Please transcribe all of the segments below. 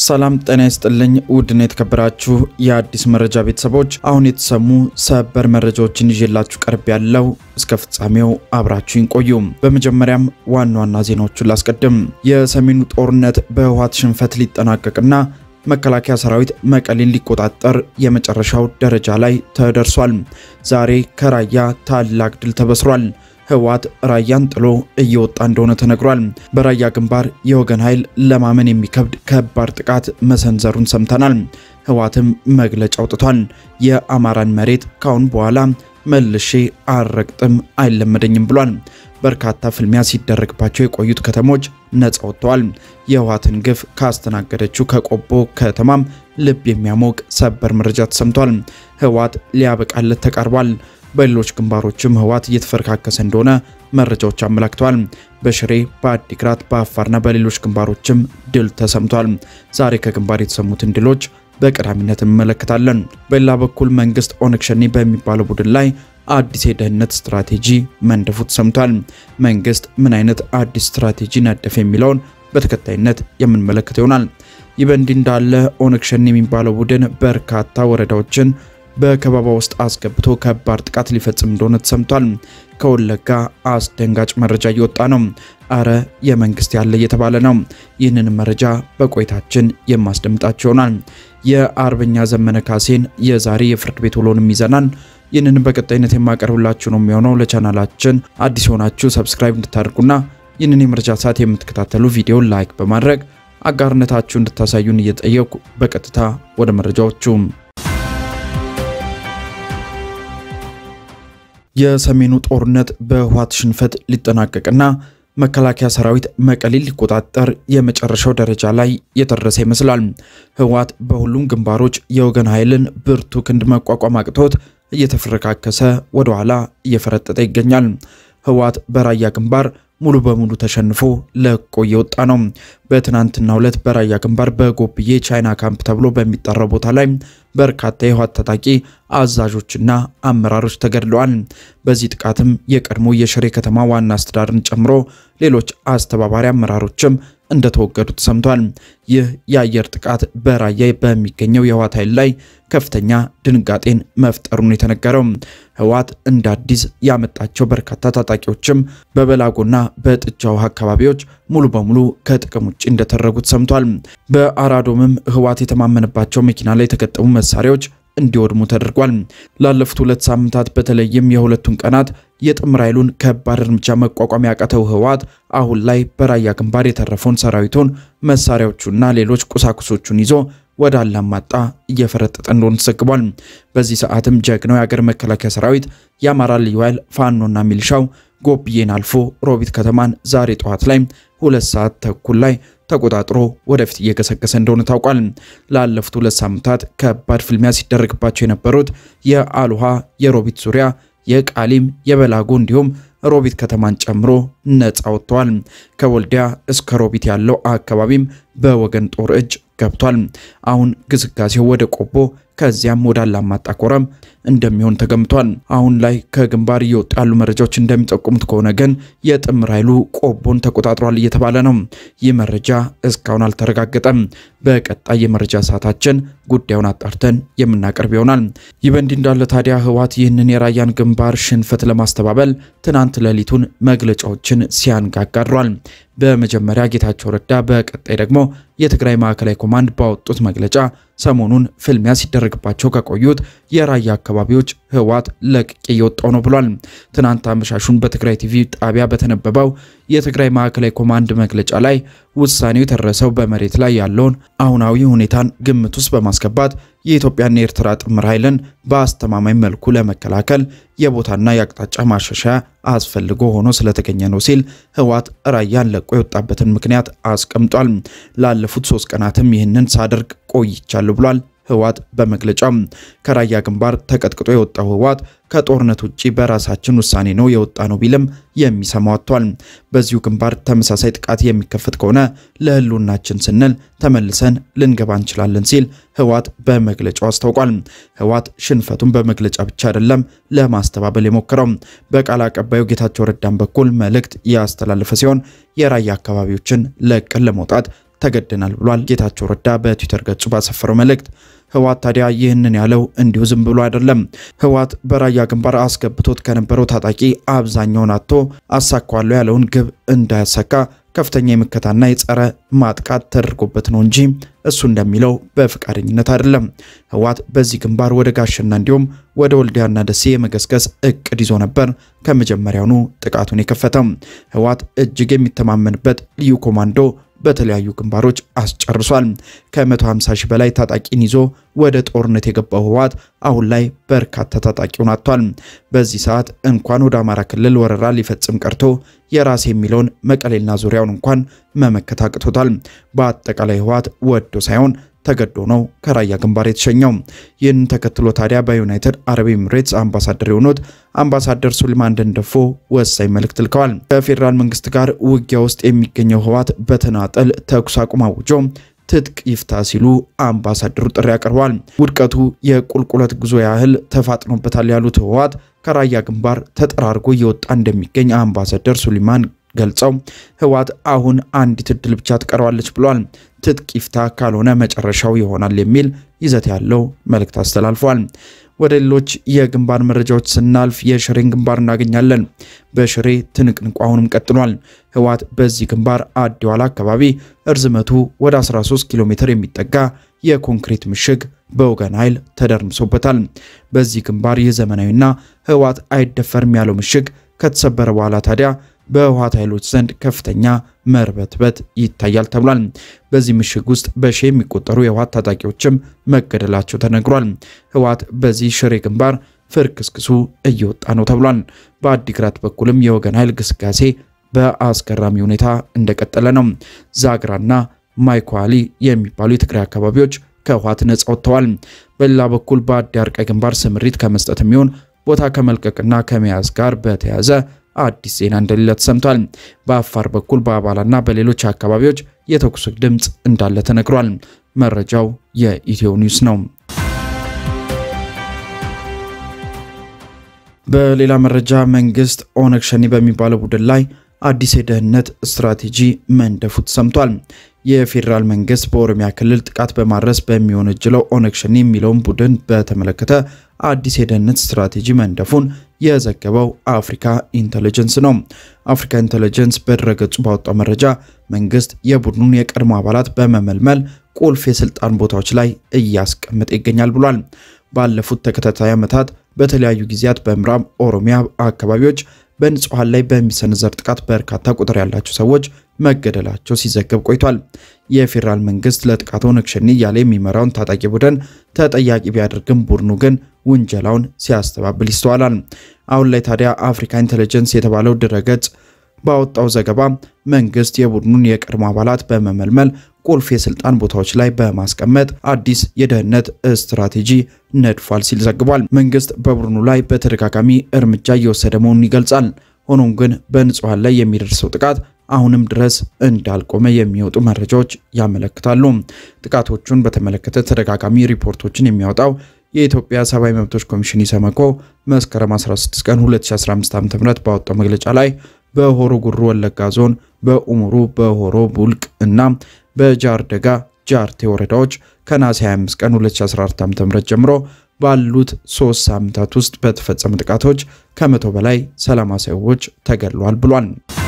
ሰላም ጤና ይስጥልኝ። ውድና የተከበራችሁ የአዲስ መረጃ ቤተሰቦች አሁን የተሰሙ ሰበር መረጃዎችን ይዤላችሁ ቀርብ ያለው እስከ ፍጻሜው አብራችሁን ቆዩ። በመጀመሪያም ዋና ዋና ዜናዎቹን ላስቀድም። የሰሜኑ ጦርነት በህወሓት ሽንፈት ሊጠናቀቅና መከላከያ ሰራዊት መቀሌን ሊቆጣጠር የመጨረሻው ደረጃ ላይ ተደርሷል። ዛሬ ከራያ ታላቅ ድል ተበስሯል። ህወሓት ራያን ጥሎ እየወጣ እንደሆነ ተነግሯል። በራያ ግንባር የወገን ኃይል ለማመን የሚከብድ ከባድ ጥቃት መሰንዘሩን ሰምተናል። ህወሓትም መግለጫ አውጥቷል። የአማራን መሬት ካሁን በኋላ መልሼ አልረግጥም አይለመደኝም ብሏል። በርካታ ፍልሚያ ሲደረግባቸው የቆዩት ከተሞች ነጻ ወጥተዋል። የህወሓትን ግፍ ካስተናገደችው ከቆቦ ከተማም ልብ የሚያሞቅ ሰበር መረጃ ተሰምቷል። ህወሓት ሊያበቃለት ተቃርቧል። በሌሎች ግንባሮችም ህወሓት እየተፈረካከሰ እንደሆነ መረጃዎች አመላክተዋል። በሽሬ፣ በአዲግራት፣ በአፋርና በሌሎች ግንባሮችም ድል ተሰምቷል። ዛሬ ከግንባር የተሰሙትን ድሎች በቀዳሚነት እንመለከታለን። በሌላ በኩል መንግስት ኦነግ ሸኔ በሚባለው ቡድን ላይ አዲስ የደህንነት ስትራቴጂ መንደፉ ተሰምቷል። መንግስት ምን አይነት አዲስ ስትራቴጂ ነደፍ የሚለውን በተከታይነት የምንመለከት ይሆናል። ይህ በእንዲህ እንዳለ ኦነግ ሸኔ የሚባለው ቡድን በርካታ ወረዳዎችን በከበባ ውስጥ አስገብቶ ከባድ ጥቃት ሊፈጽም እንደሆነ ተሰምቷል። ከወለጋ አስደንጋጭ መረጃ እየወጣ ነው። አረ የመንግስት ያለ እየተባለ ነው። ይህንን መረጃ በቆይታችን የማስደምጣቸው ይሆናል። የአርበኛ ዘመነ ካሴን የዛሬ የፍርድ ቤት ውሎንም ይዘናል። ይህንን በቀጣይነት የማቀርብላችሁ ነው የሚሆነው። ለቻናላችን አዲስ የሆናችሁ ሰብስክራይብ እንድታደርጉና ይህንን የመረጃ ሰዓት የምትከታተሉ ቪዲዮን ላይክ በማድረግ አጋርነታችሁ እንድታሳዩን እየጠየቁ በቀጥታ ወደ መረጃዎቹ የሰሜኑ ጦርነት በህወሓት ሽንፈት ሊጠናቀቅና መከላከያ ሰራዊት መቀሌን ሊቆጣጠር የመጨረሻው ደረጃ ላይ የደረሰ ይመስላል። ህወሓት በሁሉም ግንባሮች የወገን ኃይልን ብርቱ ክንድ መቋቋም አቅቶት እየተፈረካከሰ ወደኋላ እየፈረጠጠ ይገኛል። ህወሓት በራያ ግንባር ሙሉ በሙሉ ተሸንፎ ለቆ እየወጣ ነው። በትናንትናው ዕለት በራያ ግንባር በጎብዬ ቻይና ካምፕ ተብሎ በሚጠራው ቦታ ላይ በርካታ የህወሓት ታጣቂ አዛዦችና አመራሮች ተገድለዋል። በዚህ ጥቃትም የቀድሞ የሽሬ ከተማ ዋና አስተዳደርን ጨምሮ ሌሎች አስተባባሪ አመራሮችም እንደተወገዱ ተሰምቷል። ይህ የአየር ጥቃት በራያ በሚገኘው የህወሓት ኃይል ላይ ከፍተኛ ድንጋጤን መፍጠሩን የተነገረው ህወሓት እንደ አዲስ ያመጣቸው በርካታ ታጣቂዎችም በበላጎና በጥጃ ውሃ አካባቢዎች ሙሉ በሙሉ ከጥቅም ውጭ እንደተደረጉ ተሰምቷል። በአራዶምም ህወሓት የተማመነባቸው መኪና ላይ የተገጠሙ መሳሪያዎች እንዲወድሙ ተደርጓል። ላለፉት ሁለት ሳምንታት በተለይም የሁለቱን ቀናት የጥምር ኃይሉን ከባድ እርምጃ መቋቋም ያቃተው ህወሓት አሁን ላይ በራያ ግንባር የተረፈውን ሰራዊቱን መሳሪያዎቹና ሌሎች ቁሳቁሶቹን ይዞ ወደ አላማጣ እየፈረጠጠ እንደሆነ ተዘግቧል። በዚህ ሰዓትም ጀግናው የሀገር መከላከያ ሰራዊት የአማራ ልዩ ኃይል ፋኖና ሚሊሻው ጎብዬን አልፎ ሮቢት ከተማን ዛሬ ጠዋት ላይ ሁለት ሰዓት ተኩል ላይ ተቆጣጥሮ ወደፊት እየገሰገሰ እንደሆነ ታውቋል። ላለፉት ሁለት ሳምንታት ከባድ ፍልሚያ ሲደረግባቸው የነበሩት የአሉሃ፣ የሮቢት ዙሪያ፣ የቃሊም፣ የበላጎ እንዲሁም ሮቢት ከተማን ጨምሮ ነፃ ወጥተዋል። ከወልዲያ እስከ ሮቢት ያለው አካባቢም በወገን ጦር እጅ ገብቷል። አሁን ግስጋሴው ወደ ቆቦ ከዚያም ወደ አላማጣ ኮረም እንደሚሆን ተገምቷል። አሁን ላይ ከግንባር እየወጡ ያሉ መረጃዎች እንደሚጠቁሙት ከሆነ ግን የጥምር ኃይሉ ቆቦን ተቆጣጥሯል እየተባለ ነው። ይህ መረጃ እስካሁን አልተረጋገጠም። በቀጣይ የመረጃ ሰዓታችን ጉዳዩን አጣርተን የምናቀርብ ይሆናል። ይህ በእንዲህ እንዳለ ታዲያ ህወሓት ይህንን የራያን ግንባር ሽንፈት ለማስተባበል ትናንት ሌሊቱን መግለጫዎችን ሲያንጋጋ አድሯል። በመጀመሪያ ጌታቸው ረዳ፣ በቀጣይ ደግሞ የትግራይ ማዕከላዊ ኮማንድ ባወጡት መግለጫ ሰሞኑን ፍልሚያ ሲደረግባቸው ከቆዩት የራያ አካባቢዎች ህወሓት ለቅቄ እየወጣው ነው ብሏል። ትናንት አመሻሹን በትግራይ ቲቪ ጣቢያ በተነበበው የትግራይ ማዕከላዊ ኮማንድ መግለጫ ላይ ውሳኔው የተደረሰው በመሬት ላይ ያለውን አሁናዊ ሁኔታን ግምት ውስጥ በማስገባት የኢትዮጵያና የኤርትራ ጥምር ኃይልን በአስተማማኝ መልኩ ለመከላከል የቦታና የአቅጣጫ ማሻሻያ አስፈልጎ ሆኖ ስለተገኘ ነው ሲል ህወሓት ራያን ለቆ የወጣበትን ምክንያት አስቀምጧል። ላለፉት ሶስት ቀናትም ይህንን ሳደርግ ቆይቻለሁ ብሏል። ህወሓት በመግለጫው ከራያ ግንባር ተቀጥቅጦ የወጣው ህወሓት ከጦርነት ውጭ በራሳችን ውሳኔ ነው የወጣ ነው ቢልም የሚሰማው አጥቷል። በዚሁ ግንባር ተመሳሳይ ጥቃት የሚከፈት ከሆነ ለህልውናችን ስንል ተመልሰን ልንገባ እንችላለን ሲል ህወሓት በመግለጫው አስታውቋል። ህወሓት ሽንፈቱን በመግለጫ ብቻ አይደለም ለማስተባበል የሞከረው በቃል አቀባዩ ጌታቸው ረዳን በኩል መልእክት ያስተላለፈ ሲሆን የራያ አካባቢዎችን ለቀን ለመውጣት ተገደናል ብሏል። ጌታቸው ረዳ በትዊተር ገጹ ባሰፈረው መልእክት ህወሓት ታዲያ ይህንን ያለው እንዲሁ ዝም ብሎ አይደለም። ህወሓት በራያ ግንባር አስገብቶት ከነበረው ታጣቂ አብዛኛውን አጥቶ አሳካዋለሁ ያለውን ግብ እንዳያሳካ ከፍተኛ የምከታና የጸረ ማጥቃት ተደርጎበት ነው እንጂ እሱ እንደሚለው በፈቃደኝነት አይደለም። ህወሓት በዚህ ግንባር ወደ ጋሸና እንዲሁም ወደ ወልዲያና ደሴ የመገስገስ እቅድ ይዞ ነበር ከመጀመሪያውኑ ጥቃቱን የከፈተው። ህወሓት እጅግ የሚተማመንበት ልዩ ኮማንዶ በተለያዩ ግንባሮች አስጨርሷል። ከ150 ሺህ በላይ ታጣቂን ይዞ ወደ ጦርነት የገባው ህወሓት አሁን ላይ በርካታ ታጣቂውን አጥቷል። በዚህ ሰዓት እንኳን ወደ አማራ ክልል ወረራ ሊፈጽም ቀርቶ የራስ የሚለውን መቀሌና ዙሪያውን እንኳን መመከት አቅቶታል። በአጠቃላይ ህወሓት ወዶ ሳይሆን ተገዶ ነው ከራያ ግንባር የተሸኘው። ይህንን ተከትሎ ታዲያ በዩናይትድ አረብ ኤሚሬትስ አምባሳደር የሆኑት አምባሳደር ሱሊማን ደንደፎ ወሳኝ መልእክት ልከዋል። ከፌዴራል መንግስት ጋር ውጊያ ውስጥ የሚገኘው ህወሓት በተናጠል ተኩስ አቁም አውጆ ትጥቅ ይፍታ ሲሉ አምባሳደሩ ጥሪ አቅርበዋል። ውድቀቱ የቁልቁለት ጉዞ ያህል ተፋጥኖበታል ያሉት ህወሓት ከራያ ግንባር ተጠራርጎ እየወጣ እንደሚገኝ አምባሳደር ሱሊማን ገልጸው ህወሓት አሁን አንዲት እድል ብቻ ትቀረዋለች ብሏል። ትጥቅ ይፍታ ካልሆነ መጨረሻው ይሆናል የሚል ይዘት ያለው መልእክት አስተላልፏል። ወደ ሌሎች የግንባር መረጃዎች ስናልፍ የሽሬን ግንባር እናገኛለን። በሽሬ ትንቅንቁ አሁንም ቀጥሏል። ህወሓት በዚህ ግንባር አዲዋላ አካባቢ እርዝመቱ ወደ 13 ኪሎ ሜትር የሚጠጋ የኮንክሪት ምሽግ በወገን ኃይል ተደርምሶበታል። በዚህ ግንባር ይህ ዘመናዊና ህወሓት አይደፈርም ያለው ምሽግ ከተሰበረ በኋላ ታዲያ በህወሓት ኃይሎች ዘንድ ከፍተኛ መርበትበት ይታያል ተብሏል። በዚህ ምሽግ ውስጥ በሺ የሚቆጠሩ የህወሓት ታጣቂዎችም መገደላቸው ተነግሯል። ህወሓት በዚህ ሽሬ ግንባር ፍርክስክሱ እየወጣ ነው ተብሏል። በአዲግራት በኩልም የወገን ኃይል ግስጋሴ በአስገራሚ ሁኔታ እንደቀጠለ ነው። ዛግራና ማይኳሊ የሚባሉ የትግራይ አካባቢዎች ከህወሓት ነጻ ወጥተዋል። በሌላ በኩል በአዲ አርቃይ ግንባር ስምሪት ከመስጠት የሚሆን ቦታ ከመልቀቅና ከመያዝ ጋር በተያያዘ አዲስ ዜና እንደሌለ ተሰምቷል። በአፋር በኩል በአባላና በሌሎች አካባቢዎች የተኩስ ድምፅ እንዳለ ተነግሯል። መረጃው የኢትዮ ኒውስ ነው። በሌላ መረጃ መንግስት ኦነግ ሸኔ በሚባለው ቡድን ላይ አዲስ የደህንነት ስትራቴጂ መንደፉ ተሰምቷል። የፌዴራል መንግስት በኦሮሚያ ክልል ጥቃት በማድረስ በሚወነጅለው ኦነግ ሸኔ የሚለውን ቡድን በተመለከተ አዲስ የደህንነት ስትራቴጂ መንደፉን የዘገበው አፍሪካ ኢንተለጀንስ ነው። አፍሪካ ኢንተለጀንስ በድረገጹ ባወጣው መረጃ መንግስት የቡድኑን የቀድሞ አባላት በመመልመል ቁልፍ የስልጣን ቦታዎች ላይ እያስቀመጠ ይገኛል ብሏል። ባለፉት ተከታታይ ዓመታት በተለያዩ ጊዜያት በምዕራብ ኦሮሚያ አካባቢዎች በንጹሐን ላይ በሚሰነዘር ጥቃት በርካታ ቁጥር ያላቸው ሰዎች መገደላቸው ሲዘገብ ቆይቷል። የፌዴራል መንግስት ለጥቃቱ ኦነግ ሸኔ እያለ የሚመራውን ታጣቂ ቡድን ተጠያቂ ቢያደርግም ቡድኑ ግን ውንጀላውን ሲያስተባብል ይስተዋላል። አሁን ላይ ታዲያ አፍሪካ ኢንተለጀንስ የተባለው ድረገጽ ባወጣው ዘገባ መንግስት የቡድኑን የቀድሞ አባላት በመመልመል ቁልፍ የስልጣን ቦታዎች ላይ በማስቀመጥ አዲስ የደህንነት ስትራቴጂ ነድፏል ሲል ዘግቧል። መንግስት በቡድኑ ላይ በተደጋጋሚ እርምጃ እየወሰደ መሆኑን ይገልጻል። ሆኖም ግን በንጹሐን ላይ የሚደርሰው ጥቃት አሁንም ድረስ እንዳልቆመ የሚወጡ መረጃዎች ያመለክታሉ። ጥቃቶቹን በተመለከተ ተደጋጋሚ ሪፖርቶችን የሚያወጣው የኢትዮጵያ ሰብአዊ መብቶች ኮሚሽን ኢሰመኮ መስከረም 16 ቀን 2015 ዓ.ም ባወጣው መግለጫ ላይ በሆሮ ጉሩ ወለጋ ዞን በኡሙሩ በሆሮ ቡልቅ እና በጃርደጋ ጃርቴ ወረዳዎች ከነሐሴ 25 ቀን 2014 ዓ.ም ጀምሮ ባሉት ሶስት ሳምንታት ውስጥ በተፈጸሙ ጥቃቶች ከመቶ በላይ ሰላማዊ ሰዎች ተገድለዋል ብሏል።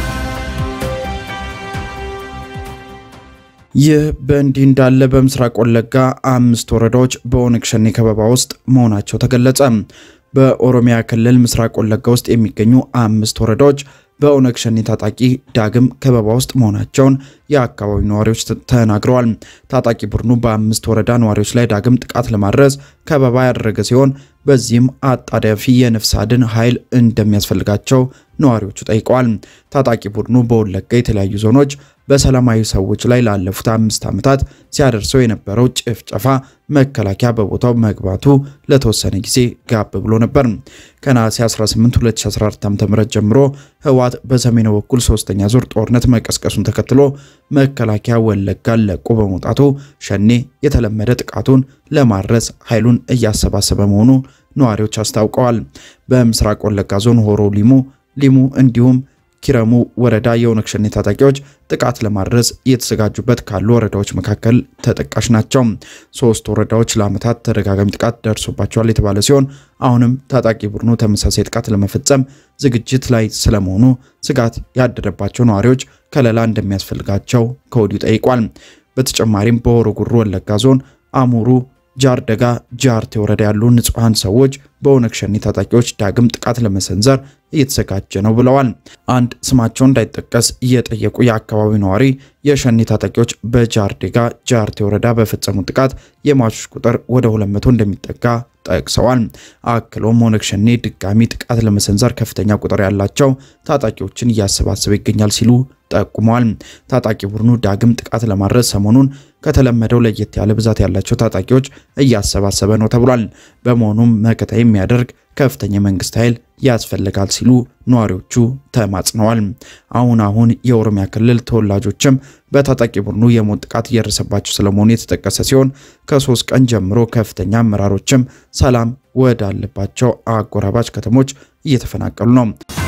ይህ በእንዲህ እንዳለ በምስራቅ ወለጋ አምስት ወረዳዎች በኦነግ ሸኔ ከበባ ውስጥ መሆናቸው ተገለጸ። በኦሮሚያ ክልል ምስራቅ ወለጋ ውስጥ የሚገኙ አምስት ወረዳዎች በኦነግ ሸኔ ታጣቂ ዳግም ከበባ ውስጥ መሆናቸውን የአካባቢው ነዋሪዎች ተናግረዋል። ታጣቂ ቡድኑ በአምስት ወረዳ ነዋሪዎች ላይ ዳግም ጥቃት ለማድረስ ከበባ ያደረገ ሲሆን በዚህም አጣዳፊ የነፍስ አድን ኃይል እንደሚያስፈልጋቸው ነዋሪዎቹ ጠይቀዋል። ታጣቂ ቡድኑ በወለጋ የተለያዩ ዞኖች በሰላማዊ ሰዎች ላይ ላለፉት አምስት ዓመታት ሲያደርሰው የነበረው ጭፍጨፋ መከላከያ በቦታው መግባቱ ለተወሰነ ጊዜ ጋብ ብሎ ነበር። ከነሐሴ 18 2014 ዓ.ም ጀምሮ ህወሓት በሰሜኑ በኩል ሶስተኛ ዙር ጦርነት መቀስቀሱን ተከትሎ መከላከያ ወለጋን ለቆ በመውጣቱ ሸኔ የተለመደ ጥቃቱን ለማድረስ ኃይሉን እያሰባሰበ መሆኑ ነዋሪዎች አስታውቀዋል። በምስራቅ ወለጋ ዞን ሆሮ ሊሙ ሊሙ እንዲሁም ኪረሙ ወረዳ የኦነግ ሸኔ ታጣቂዎች ጥቃት ለማድረስ እየተዘጋጁበት ካሉ ወረዳዎች መካከል ተጠቃሽ ናቸው። ሶስት ወረዳዎች ለዓመታት ተደጋጋሚ ጥቃት ደርሶባቸዋል የተባለ ሲሆን አሁንም ታጣቂ ቡድኑ ተመሳሳይ ጥቃት ለመፈጸም ዝግጅት ላይ ስለመሆኑ ስጋት ያደረባቸው ነዋሪዎች ከለላ እንደሚያስፈልጋቸው ከወዲሁ ጠይቋል። በተጨማሪም በሆሮ ጉዱሩ ወለጋ ዞን አሙሩ ጃርደጋ ጃርቴ ወረዳ ያሉ ንጹሐን ሰዎች በኦነግ ሸኔ ታጣቂዎች ዳግም ጥቃት ለመሰንዘር እየተዘጋጀ ነው ብለዋል። አንድ ስማቸው እንዳይጠቀስ እየጠየቁ የአካባቢው ነዋሪ የሸኔ ታጣቂዎች በጃርዴጋ ጃርቴ ወረዳ በፈጸሙት ጥቃት የሟቾች ቁጥር ወደ 200 እንደሚጠጋ ጠቅሰዋል። አክሎም ኦነግ ሸኔ ድጋሚ ጥቃት ለመሰንዘር ከፍተኛ ቁጥር ያላቸው ታጣቂዎችን እያሰባሰበ ይገኛል ሲሉ ጠቁመዋል። ታጣቂ ቡድኑ ዳግም ጥቃት ለማድረስ ሰሞኑን ከተለመደው ለየት ያለ ብዛት ያላቸው ታጣቂዎች እያሰባሰበ ነው ተብሏል። በመሆኑም መከታ የሚያደርግ ከፍተኛ የመንግስት ኃይል ያስፈልጋል ሲሉ ነዋሪዎቹ ተማጽነዋል። አሁን አሁን የኦሮሚያ ክልል ተወላጆችም በታጣቂ ቡድኑ የሞት ጥቃት እየደረሰባቸው ስለመሆኑ የተጠቀሰ ሲሆን ከሶስት ቀን ጀምሮ ከፍተኛ አመራሮችም ሰላም ወዳለባቸው አጎራባች ከተሞች እየተፈናቀሉ ነው።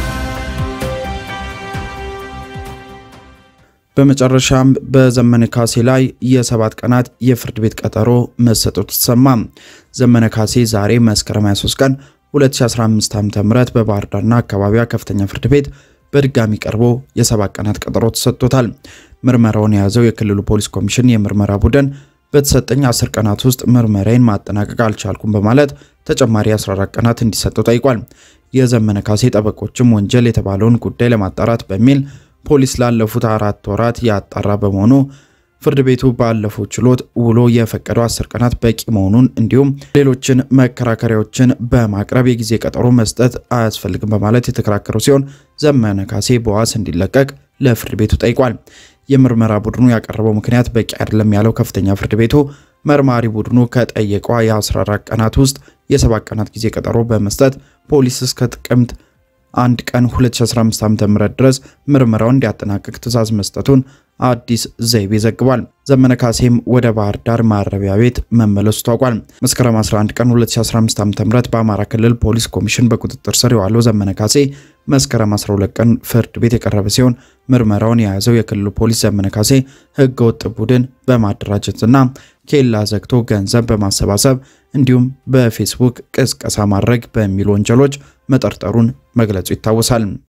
በመጨረሻም በዘመነ ካሴ ላይ የሰባት ቀናት የፍርድ ቤት ቀጠሮ መሰጠቱ ተሰማ። ዘመነ ካሴ ዛሬ መስከረም 23 ቀን 2015 ዓ.ም በባህር ዳርና አካባቢዋ ከፍተኛ ፍርድ ቤት በድጋሚ ቀርቦ የሰባት ቀናት ቀጠሮ ተሰጥቶታል። ምርመራውን የያዘው የክልሉ ፖሊስ ኮሚሽን የምርመራ ቡድን በተሰጠኝ 10 ቀናት ውስጥ ምርመራዬን ማጠናቀቅ አልቻልኩም በማለት ተጨማሪ 14 ቀናት እንዲሰጠው ጠይቋል። የዘመነ ካሴ ጠበቆችም ወንጀል የተባለውን ጉዳይ ለማጣራት በሚል ፖሊስ ላለፉት አራት ወራት ያጣራ በመሆኑ ፍርድ ቤቱ ባለፈው ችሎት ውሎ የፈቀደው አስር ቀናት በቂ መሆኑን እንዲሁም ሌሎችን መከራከሪያዎችን በማቅረብ የጊዜ ቀጠሮ መስጠት አያስፈልግም በማለት የተከራከሩ ሲሆን ዘመነ ካሴ በዋስ እንዲለቀቅ ለፍርድ ቤቱ ጠይቋል። የምርመራ ቡድኑ ያቀረበው ምክንያት በቂ አይደለም ያለው ከፍተኛ ፍርድ ቤቱ መርማሪ ቡድኑ ከጠየቀው የ14 ቀናት ውስጥ የሰባት ቀናት ጊዜ ቀጠሮ በመስጠት ፖሊስ እስከ ጥቅምት አንድ ቀን 2015 ዓ.ም ድረስ ምርመራውን እንዲያጠናቅቅ ትዕዛዝ መስጠቱን አዲስ ዘይቤ ዘግቧል። ዘመነ ካሴም ወደ ባህር ዳር ማረቢያ ቤት መመለሱ ታውቋል። መስከረም 11 ቀን 2015 ዓ.ም በአማራ ክልል ፖሊስ ኮሚሽን በቁጥጥር ስር የዋለው ዘመነ ካሴ መስከረም 12 ቀን ፍርድ ቤት የቀረበ ሲሆን ምርመራውን የያዘው የክልሉ ፖሊስ ዘመነ ካሴ ህገወጥ ቡድን በማደራጀትና ኬላ ዘግቶ ገንዘብ በማሰባሰብ እንዲሁም በፌስቡክ ቅስቀሳ ማድረግ በሚሉ ወንጀሎች መጠርጠሩን መግለጹ ይታወሳል።